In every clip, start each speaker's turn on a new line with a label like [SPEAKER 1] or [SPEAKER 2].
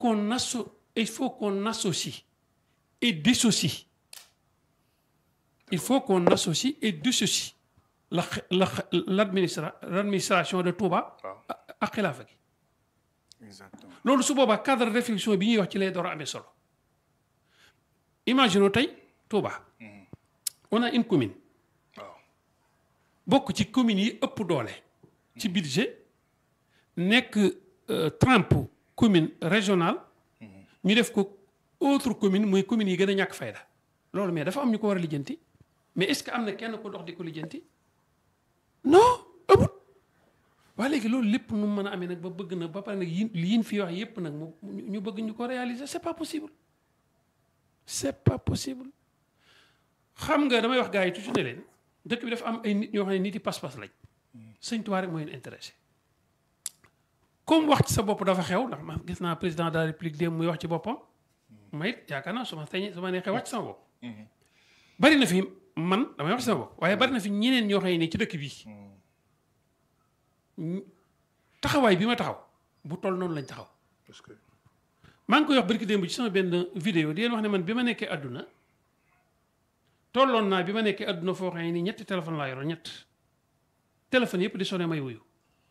[SPEAKER 1] qu'on asso il faut qu'on associe et dissocie il faut qu'on associe et dissocie la la l'administra l'administration de Touba
[SPEAKER 2] waaw
[SPEAKER 1] ak xilaafa gi
[SPEAKER 2] exactement
[SPEAKER 1] loolu su boobaa cadre de réflexion bi ñuy wax ci lay door a amee solo imaginons tey Touba on a une commune
[SPEAKER 2] waaw
[SPEAKER 1] bokk ci communes yi ëpp doole ci budget nekk trempe commune régionale ñu def ko autre commune muy communes yi gën a ñàkk fayda loolu mais dafa am ñu ko war a lijjanti mais est-ce que am na kenn ko dox di ko lijjanti non amut waaye léegi loolu lépp nu mën a amee nag ba bëgg na ba pare nag yi liin fi wax yépp nag mu ñu bëgg ñu ko réaliser c'est pas possible c'est pas possible xam nga damay wax gars yi toujours ne leen dëkk bi dafa am ay nit ñoo xam ne nit yi pas-pas lañ sëñ Tuubaa rek mooy leen intéressé comme wax ci sa bopp dafa xew ndax man gis naa président de la république démb muy wax ci boppam ma it yaakaar naa su ma teñee su ma neexee wax ci sama bopp bari na fi man damay wax ci sama bopp waaye bari na fi ñeneen ñoo xam ne ci dëkk bii taxawaay bi ma taxaw bu toll noonu lañ taxaw
[SPEAKER 2] parce que
[SPEAKER 1] maa ngi koy wax barki démb ci sama benn vidéo di leen wax ne man bi ma nekkee àdduna tolloon naa bi ma nekkee àdduna foo xam ne ni ñetti téléphone laa yoroon ñett téléphone yëpp di sonné may wuyu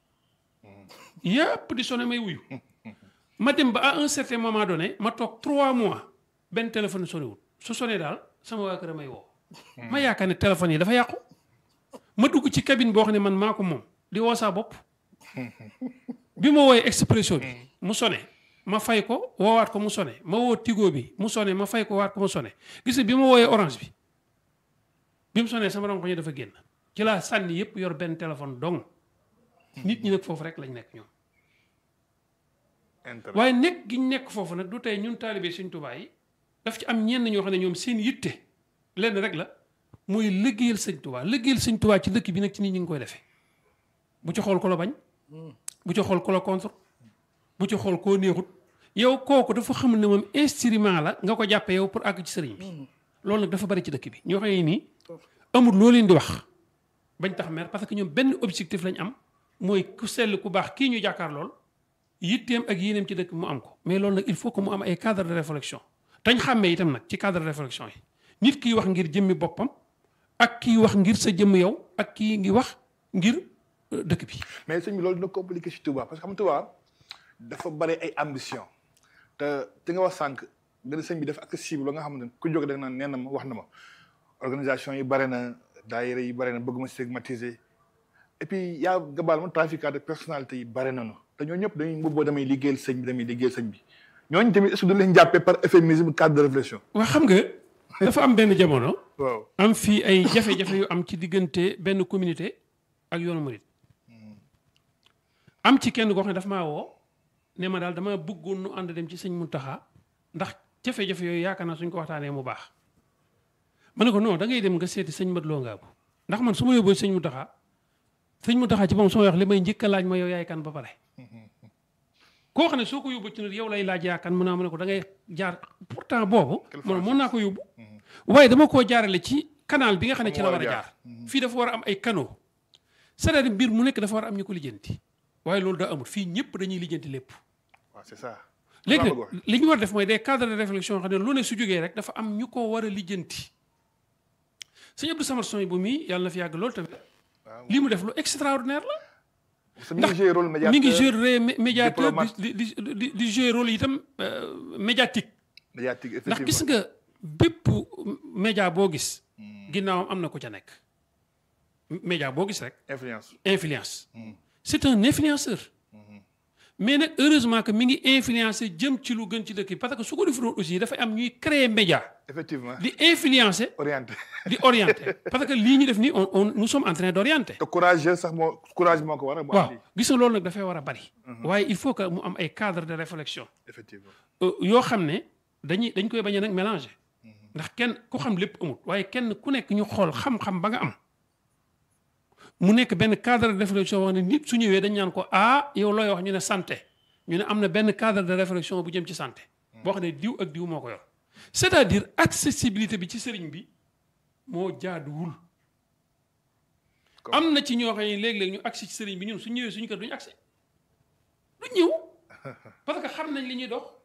[SPEAKER 1] yëpp di sonné may wuyu ma dem ba à un certain moment donné ma toog trois mois benn téléphone sonné wul su sonné daal sama waa kër a may woo ma yaakaar ne téléphone yi dafa yàqu ma dugg ci cabine boo xam ne man maa ko moom di woo saa bopp bi ma wooyee expresso bi mu sonné ma fay ko woowaat ko mu sonné ma woo tigo bi mu sonné ma fay ko waat ko mu sonné gis nga bi ma wooyee orange bi bi mu sonné sama rongo ñu dafa génn ci laa sànni yëpp yor benn téléphone dong nit ñi nag foofu rek lañ nekk ñoom
[SPEAKER 2] intérêt
[SPEAKER 1] waaye nekk gi ñu nekk foofu nag du tey ñun taalibe Sëñ Tuubaa yi daf ci am ñenn ñoo xam ne ñoom seen yitte lenn rek la mooy liggéeyal Sëñ Tuubaa liggéeyal Sëñ Tuubaa ci dëkk bi nag ci nit ñi ngi koy defee bu ci xool ko la bañ bu ci xool ko la contre bu ci xool koo neexut yow kooku dafa xamul ne moom instrument la nga ko jàppe yow pour àgg ci sëriñ bi loolu nag dafa bari ci dëkk bi ñoo xam ne nii amul loo leen di wax bañ tax mer parce que ñoom benn objectif lañ am mooy ku sell ku baax kii ñu jàkkaar lool yitteem ak yéeneem ci dëkk bi mu am ko mais loolu nag il faut que mu am ay cadre de réflexion tañ xàmmee itam nag ci cadre de réflexion yi nit kiy wax ngir jëmmi boppam ak kiy wax ngir sa jëmm yow ak kii ngi wax ngir euh, dëkk bi
[SPEAKER 2] mais sëñ bi loolu dina compliqué ci Touba parce que xam nga Touba dafa bare ay ambition te te nga wax sànq nga ne sëñ bi dafa accessible la nga xamante ne ku jóg da nga naan nee na ma wax na ma organisation yi bare na daayira yi bare na bëgg ma stigmatiser et puis yaa nga baal ma trafiquant de personnalité yi bare nañu te ñoo ñëpp dañuy mbubboo damay liggéeyal sëñ bi damay liggéeyal sëñ bi ñooñu tamit est-ce que du leen jàppee par euphémisme cadre de réflexion
[SPEAKER 1] waa xam nga dafa am benn jamono
[SPEAKER 2] waaw
[SPEAKER 1] am fii ay jafe-jafe yu am ci diggante benn communauté ak yoonu murit am ci kenn koo xam ne dafa maa woo ne ma daal dama bëggoon nu ànd dem ci sëñ Muntaxa ndax jafe-jafe yooyu yaakaar naa suñ ko waxtaanee mu baax ma ne ko non da ngay dem nga seeti sëñ Mat Lo Ngaabu ndax man su ma yóbboo sëñ Muntaxa sëñ Muntaxa ci moom soo wax li may njëkk a laaj ma yow yaay kan ba pare koo xam ne soo ko yóbbu ci nit yow lay laaj yaa kan mun naa ma ne ko da ngay jaar pourtant boobu man mën naa ko yóbbu waaye dama koo jaarale ci canal bi nga xam ne ci la war a jaar fii dafa war a am ay canaux c'est-à-dire mbir mu nekk dafa war a am ñu ko lijjanti waaye loolu daa amul fii ñëpp dañuy lijjanti lépp
[SPEAKER 2] waaw c'est ça
[SPEAKER 1] léegi
[SPEAKER 2] Waaw,
[SPEAKER 1] nag li ñu war a def mooy des cadres de réflexion xam ne lu ne su jógee rek dafa am ñu ko war a lijjanti sëñ Abdou Samad Soy bu mii yàlla na fi yàgg loolu tamit
[SPEAKER 2] waaw
[SPEAKER 1] li mu def lu extraordinaire la
[SPEAKER 2] parce que mi ngi joué rôle médiateur
[SPEAKER 1] mi ngi jouer rôle mé- médiateur
[SPEAKER 2] diplomate.
[SPEAKER 1] di di di di di jouer rôle itam euh, médiatique
[SPEAKER 2] médiatique
[SPEAKER 1] ndax gis
[SPEAKER 2] effectivement
[SPEAKER 1] nga bépp média boo gis ginnaawam am na ko ca nekk média boo gis rek
[SPEAKER 2] influence
[SPEAKER 1] influence c'est un influenceur mais nag heureusement que mi ngi influencer jëm ci lu gën ci dëkk bi parce que su ko defuloon aussi dafay am ñuy créer média
[SPEAKER 2] effectivement
[SPEAKER 1] di influencer
[SPEAKER 2] orienté
[SPEAKER 1] di orienter parce que lii ñu def nii on on nous sommes en train d'orienter
[SPEAKER 2] te courageux sax moo courage moo ko war a mu
[SPEAKER 1] waaw
[SPEAKER 2] andi
[SPEAKER 1] gis nga loolu nag dafay war a bari waaye il faut que mu am ay cadre de réflexion
[SPEAKER 2] effectivement
[SPEAKER 1] euh, yoo xam ne dañuy dañ koy bañ a nag mélanger ndax kenn ku xam lépp amut waaye kenn ku nekk ñu xool xam-xam ba nga am mu nekk benn cadre de réflexion wax ne nit su ñëwee dañ ñaan ko ah yow looy wax ñu ne santé ñu ne am na benn cadre de réflexion bu jëm ci santé boo xam ne diw ak diw moo ko yor c'est-à-dire accessibilité bi ci sëriñ bi moo jaaduwul
[SPEAKER 2] Comme-
[SPEAKER 1] am na ci ñoo xam ne léeg-léeg ñu agsi ci sëriñ bi ñun su ñëwee suñu kër duñu agsi du ñëw parce que xam nañ li ñuy dox